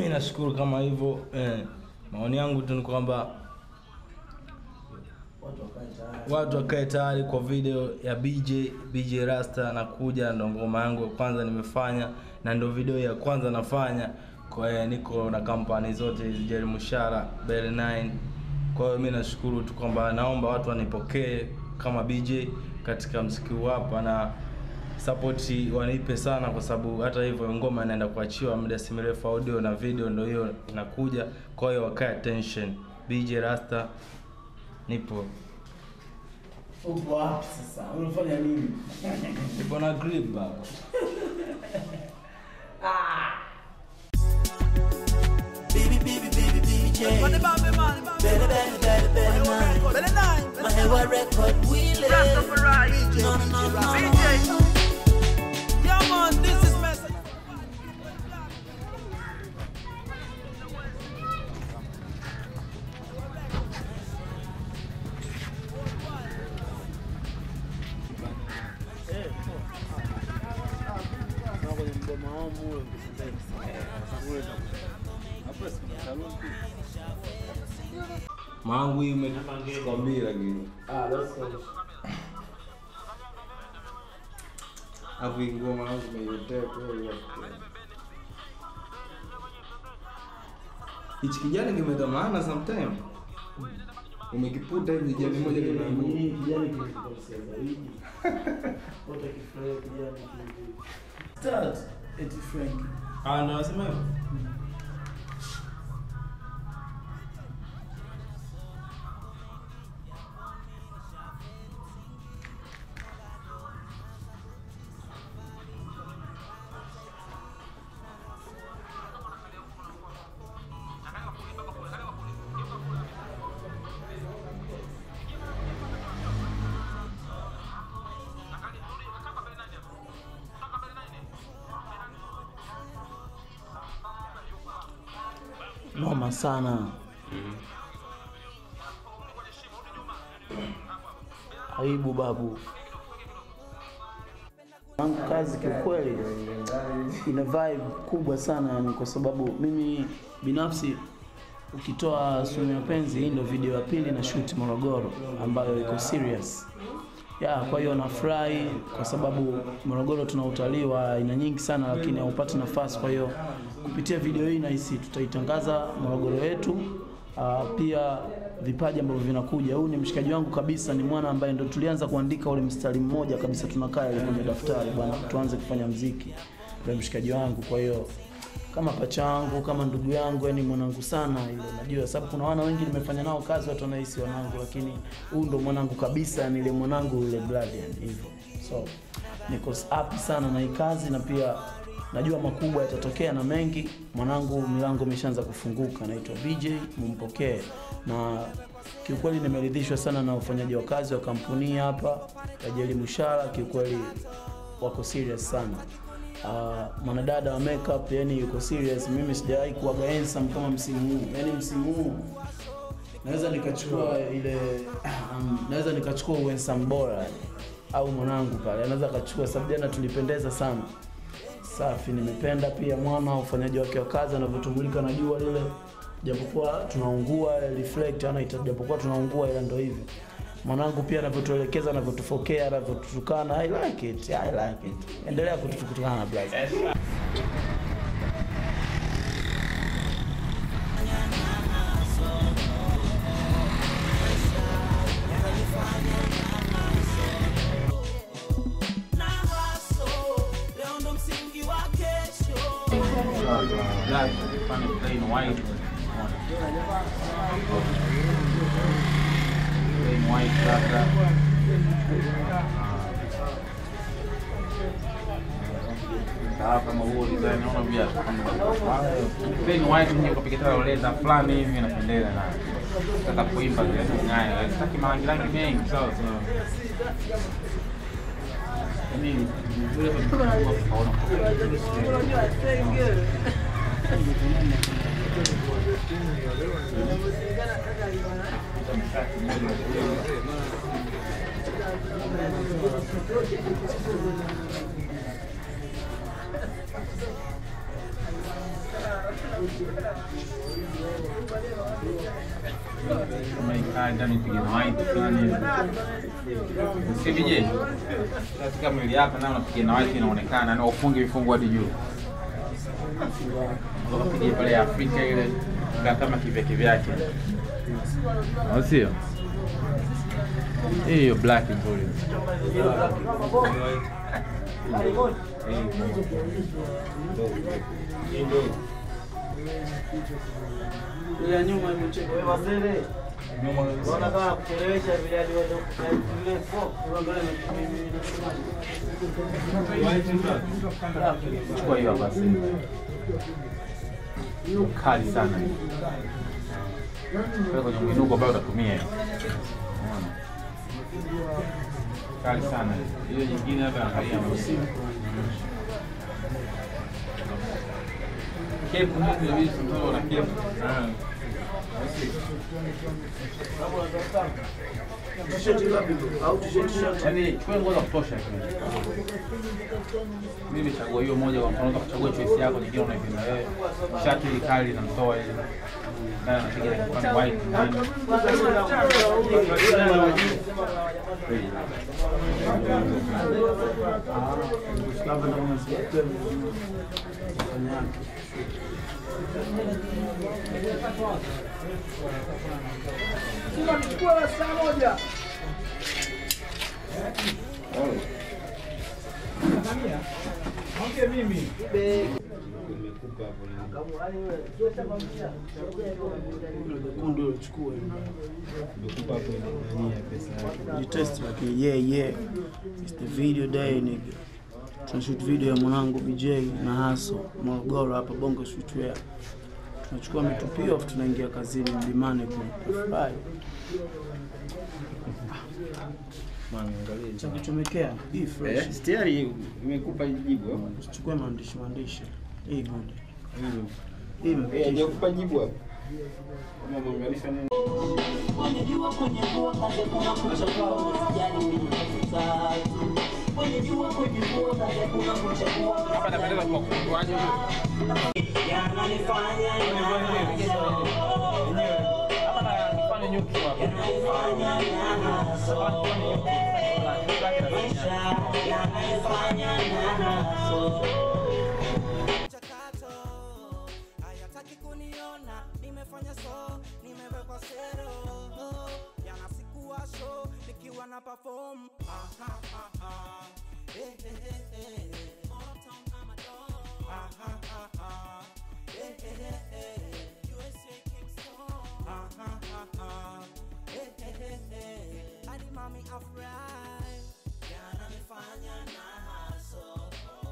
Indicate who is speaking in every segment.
Speaker 1: mi nashukuru kama hivyo eh, maoni yangu tu ni kwamba watu wakae tayari kwa video ya BJ BJ Rasta nakuja, ndo ngoma yangu ya kwanza nimefanya na ndo video ya kwanza nafanya. Kwa hiyo niko na kampani zote hizi Jerry Mushara, Bell 9. Kwa hiyo mi nashukuru tu kwamba naomba watu wanipokee kama BJ katika mziki huu hapa na support wanipe sana, kwa sababu hata hivyo ngoma inaenda kuachiwa muda si mrefu, audio na video ndo hiyo inakuja. Kwa hiyo wakae attention. BJ Rasta nipo
Speaker 2: Upo wapi sasa? Unafanya nini?
Speaker 1: nipo na grip baba.
Speaker 3: Baby, baby, baby, BJ. Better, better, better, better, better nine. My head record, we live. No, no, no, no, no. Yeah, man, this is message.
Speaker 1: Mangu hii umekwambia lakini.
Speaker 2: Ah, that's all.
Speaker 1: Alafu hii ngoma yangu umeiletea kweli. Hichi kijani kimeta maana sometime. Umekiputa hivi kijani moja kimeanguka.
Speaker 2: Hii kijani kilikuwa zaidi. Wote kifurahia kijani kile. Start eti Frank.
Speaker 1: Ah, ndo nasema hivyo.
Speaker 2: Noma sana. Aibu babu. Wangu kazi kiukweli ina vibe kubwa sana yani, kwa sababu mimi binafsi ukitoa sumu ya penzi, hii ndio video ya pili na shoot Morogoro ambayo iko serious ya kwa hiyo nafurahi kwa sababu Morogoro tuna utalii wa aina nyingi sana, lakini haupati nafasi. Kwa hiyo kupitia video hii nahisi tutaitangaza Morogoro yetu, uh, pia vipaji ambavyo vinakuja. Huyu ni mshikaji wangu kabisa, ni mwana ambaye ndo tulianza kuandika ule mstari mmoja kabisa, tunakaa ile kwenye daftari, bwana, tuanze kufanya mziki, ndio mshikaji wangu. Kwa hiyo kama pacha wangu kama ndugu yangu, yani mwanangu sana ile, najua sababu kuna wana wengi nimefanya nao kazi, watu wanahisi wanangu, lakini huyu ndo mwanangu kabisa, ni ile mwanangu ile blood yani hivyo. So niko happy sana na hii kazi, na pia najua makubwa yatatokea na mengi. Mwanangu milango imeshaanza kufunguka, naitwa BJ, mumpokee na kiukweli nimeridhishwa sana na ufanyaji wa kazi wa kampuni hii hapa ya Jeli Mushara, kiukweli wako serious sana. Uh, mwanadada wa makeup yani yuko serious. Mimi sijawahi kuwaga handsome kama msimu huu, yani msimu huu naweza nikachukua ile um, naweza nikachukua uhandsome bora yani. au mwanangu pale anaweza akachukua, sababu jana tulipendeza sana. Safi, nimependa pia mwana ufanyaji wake wa kazi anavyotumulika na jua lile, japokuwa tunaungua reflect ana japokuwa tunaungua, ila ndo hivi mwanangu pia anavyotuelekeza, anavyotufokea, anavyotutukana. I like it, I like it. Endelea kututukana blaza.
Speaker 3: Na hustle, leo ndo msingi wa kesho.
Speaker 4: Black, funny plain white. Plain white labda. Sawa kama huo design naona pia plain white mwenye kupiga tena leza fulani hivi inapendeza na sasa kuimba zile ngaya. Sitaki marangi rangi mengi sawa sawa. Yaani vile vitu tunaona Kama ikaa ndani pige na white fulani hivi. Si vije? Katika mwili hapa na unapiga na white inaonekana na ufunge vifungu hadi juu. Ukapiga pale Afrika ile kaa kama kivyake vyake. Au sio? Hiyo black nzuri.
Speaker 2: ya nyuma imecheka wewe wazee Unaona kama kuchelewesha vile aliweza vile
Speaker 4: Chukua hiyo hapa sasa. Kali sana. Pale kwenye mwinuko ambao utatumia hiyo. Unaona? Kali sana. Hiyo nyingine hapa angalia msimu. Kepu ndio inabidi tunao na kepu.
Speaker 2: t-shirt ngapi au t-shirt short
Speaker 4: Yaani chukua nguo za kutosha tu. Mimi nimechagua hiyo moja kwa mfano ukachagua choice yako nyingine unaipenda wewe. Shati ile kali na mtoa ile. Ndani anapiga ile kipande white ndani.
Speaker 2: labda ndio unasikia fanya yake kundu uchukue jitest lakini yeah yeah it's the video day nigga tunashoot video ya mwanangu BJ na Haso Morogoro hapa Bongo Streetwear tunachukua mitupio afu tunaingia kazini mlimani kufurahi cha kuchomekea hii fresh
Speaker 5: Stiari imekupa jibu hapo.
Speaker 2: usichukue maandishi maandishi hii good hii
Speaker 5: Eh,
Speaker 2: imepitisha
Speaker 5: hajakupa jibu hapo. Kama umeunganisha nini?
Speaker 4: Hapa napendeza kwa kuaje huyo. Hapa na nifanye nyuki hapa.
Speaker 3: mchakato hayataki kuniona nimefanya so nimewekwa sero yana sikuwa show nikiwa na perform Aha, aha. Eh, eh, eh, eh. Motown ama Dawn. Aha, aha. Eh, eh, eh, eh. USA Kingston. Aha, aha. Eh, eh, eh, eh. Hadi mami afurahi yananifanya na haso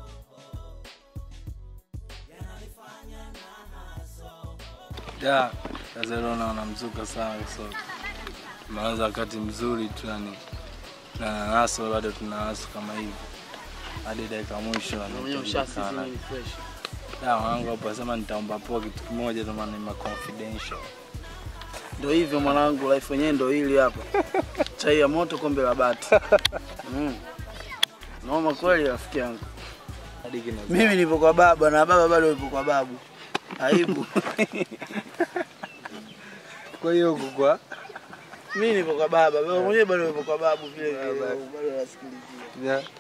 Speaker 3: yananifanya na haso
Speaker 1: ya Barcelona wanamzuka sana so tumeanza wakati mzuri tu yani na nanaso bado tuna naso kama hivi hadi dakika mwisho
Speaker 2: mwenyewe ushasizini ni fresh
Speaker 1: da wangu hapo asema nitaomba poa kitu kimoja tu maana ni ma confidential
Speaker 2: Ndio hivyo mwanangu, life yenyewe ndio hili hapa. Chai ya moto, kombe la bati. Mm. Noma kweli rafiki yangu.
Speaker 1: hadi kina
Speaker 2: Mimi nipo kwa baba na baba bado yupo kwa babu. Aibu.
Speaker 1: kwa hiyo huko kwa
Speaker 2: Mimi nipo kwa baba, baba mwenyewe bado yupo kwa babu vile vile. Bado anasikilizia.
Speaker 1: ya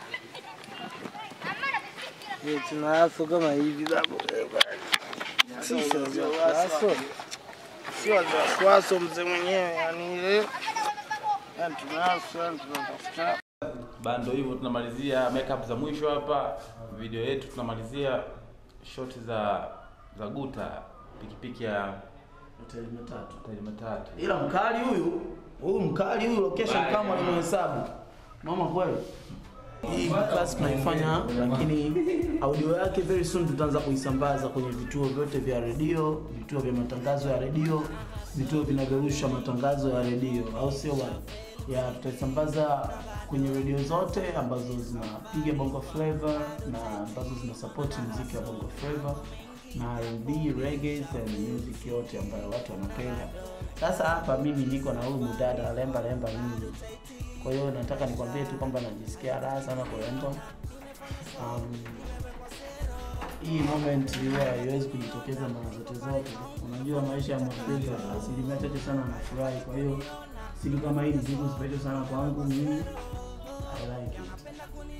Speaker 2: Ni tunaso kama hivi babu. Sisi waso. Sio waso mzee mwenyewe yani ile. Yani tunaso, yani tunatafuta.
Speaker 4: bando hivyo tunamalizia makeup za mwisho hapa video yetu tunamalizia shot za za guta pikipiki ya
Speaker 2: Hoteli matatu.
Speaker 4: tairi matatu
Speaker 2: ila mkali huyu huyu mkali huyu location kama alivyohesabu mama kweli hii class tunaifanya lakini audio yake very soon tutaanza kuisambaza kwenye vituo vyote vya redio vituo vya matangazo ya redio vituo vinavyorusha matangazo ya redio au sio bwana ya tutaisambaza kwenye redio zote ambazo zinapiga bongo flavor na ambazo zina support muziki wa bongo flavor na R&B, reggae and music yote ambayo watu wanapenda. Sasa hapa mimi niko na huyu mdada lemba lemba mimi. Kwa hiyo nataka nikwambie tu kwamba najisikia raha sana kuremba. Um, hii moment huwa haiwezi kujitokeza mara zote zote. Unajua maisha ya Mwafrika asilimia chache sana anafurahi, kwa hiyo siku kama hii ni siku special sana kwangu mimi. I like it.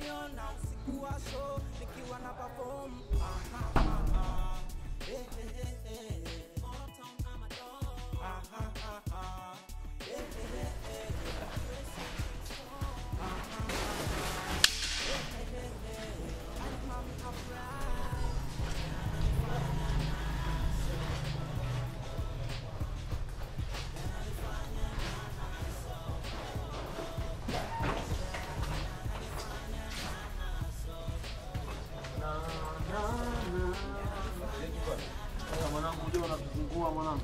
Speaker 2: Mwanangu, unajua unatuzungua mwanangu.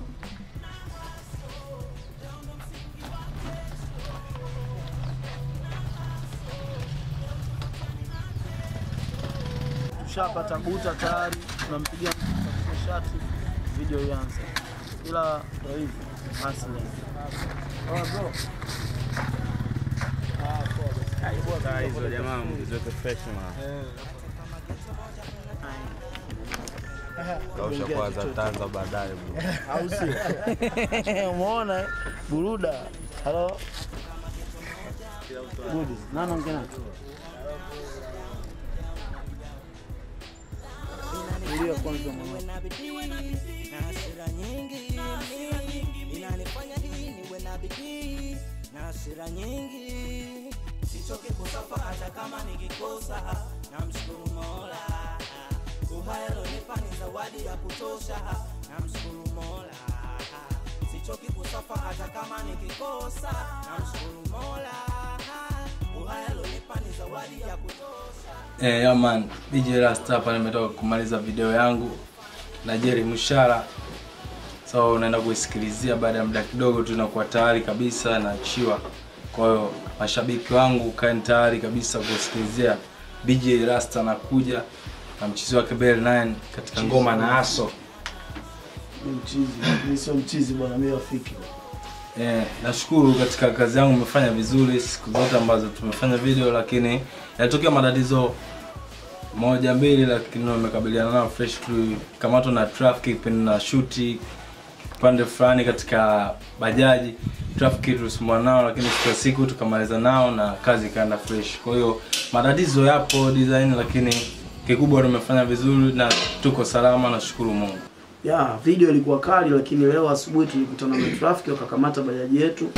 Speaker 2: Tushapata buta tayari, tunampigia mtu kusafisha shati, video ianze. Ila ndo hivi asili. Oh, bro.
Speaker 1: hizo jamaa mziweke fresh man. Kausha kwanza tanza baadaye bro.
Speaker 2: au sio? Umeona eh? buruda. Halo. Good. Nani ongea naye? Ndio kwanza mama.
Speaker 3: na bidii na hasira nyingi inanifanya hii niwe na bidii na hasira nyingi sichoke kusafa hata kama nikikosa namshukuru mola uhai alonipa ni zawadi ya kutosha namshukuru mola sichoki kusafa hata kama nikikosa namshukuru mola uhai alonipa ni zawadi ya kutosha
Speaker 1: Eh, yeah man, DJ Rasta hapa nimetoka kumaliza video yangu na Jerry Mushara. So unaenda kuisikilizia baada ya muda kidogo tu inakuwa tayari kabisa naachiwa. Kwa hiyo mashabiki wangu kaeni tayari kabisa kusikilizia DJ Rasta anakuja na mchizi wake Bell 9 katika ngoma na aso.
Speaker 2: Ni mchizi. Mimi sio mchizi bwana, mimi rafiki.
Speaker 1: Eh, nashukuru katika kazi yangu umefanya vizuri siku zote ambazo tumefanya video, lakini yalitokea matatizo moja mbili, lakini wamekabiliana nao fresh tu, kamatwa na traffic kipindi na shuti upande fulani katika bajaji, traffic tulisumbua nao, lakini siku ya siku tukamaliza nao na kazi ikaenda fresh. Kwa hiyo matatizo yapo design, lakini kikubwa tumefanya vizuri na tuko salama, nashukuru Mungu.
Speaker 2: Ya, video ilikuwa kali lakini leo asubuhi tulikutana na traffic wakakamata bajaji yetu.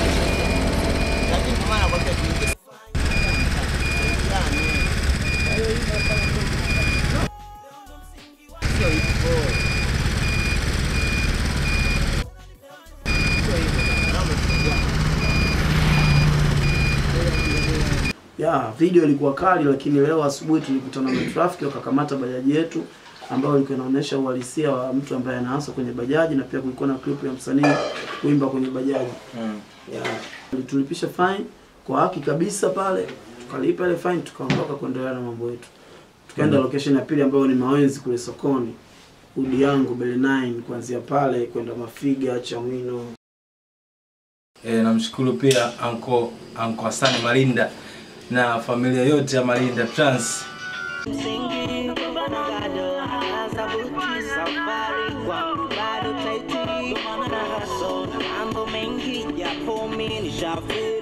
Speaker 2: Ya, video ilikuwa kali lakini leo asubuhi tulikutana na traffic wakakamata bajaji yetu ambayo ilikuwa inaonyesha uhalisia wa mtu ambaye anaanza kwenye bajaji na pia kulikuwa na clip ya msanii kuimba kwenye bajaji.
Speaker 1: Mm.
Speaker 2: Ya, tulipisha fine kwa haki kabisa pale, tukalipa ile fine tukaondoka kuendelea na mambo yetu. Tukaenda location ya pili ambayo ni Mawenzi kule sokoni. Udi yangu Bele 9 kuanzia pale kwenda Mafiga, Chamwino.
Speaker 1: E, namshukuru pia anko anko Hasani Malinda na familia yote ya Malinda Trans.
Speaker 3: msingi bado hasabuti safari kwangu bado taiti na haso na mambo mengi japo mi nishafi